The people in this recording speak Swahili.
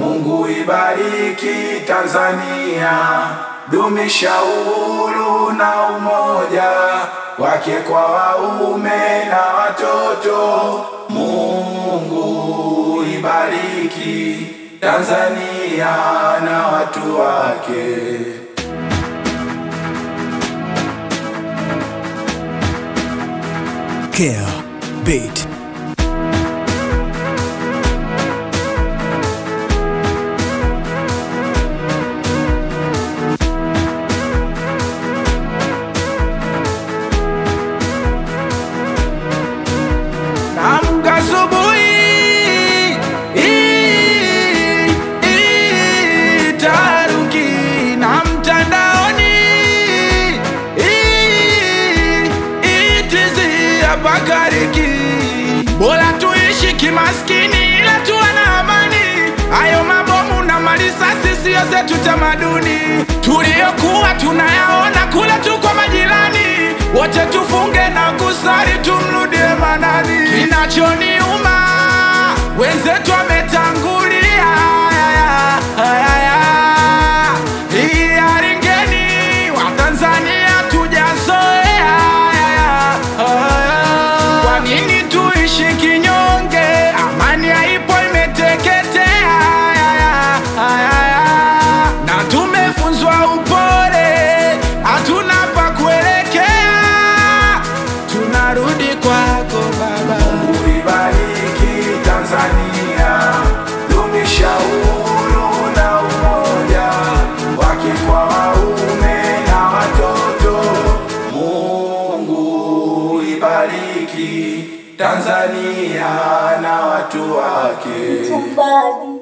Mungu ibariki Tanzania, dumisha uhuru na umoja wake kwa waume na watoto. Mungu ibariki Tanzania na watu wake. Care Beat. Amka asubuhi, ii, ii, taharuki na mtandaoni, ii, ii, tizi hapa kariki. Bora tuishi kimaskini ila tuwe na amani. Hayo mabomu na marisasi siyo zetu tamaduni, tuliyokuwa tunayaona kule tu kwa majirani. Wote tufunge na kusali tumrudie Manani. Kinachoniuma wenzetu wametangulia, Aya, aya, aya. Hii hali ngeni Watanzania tujazoea, Aya, aya. Kwa nini tuishi kinyonge? Amani haipo, imeteketea, Aya, aya. na tumefunzwa upole, hatuna pa kuelekea, tunarudi kwako Baba. Mungu ibariki Tanzania, dumisha uhuru na umoja wake kwa waume na watoto. Mungu ibariki Tanzania na watu wake. Somebody.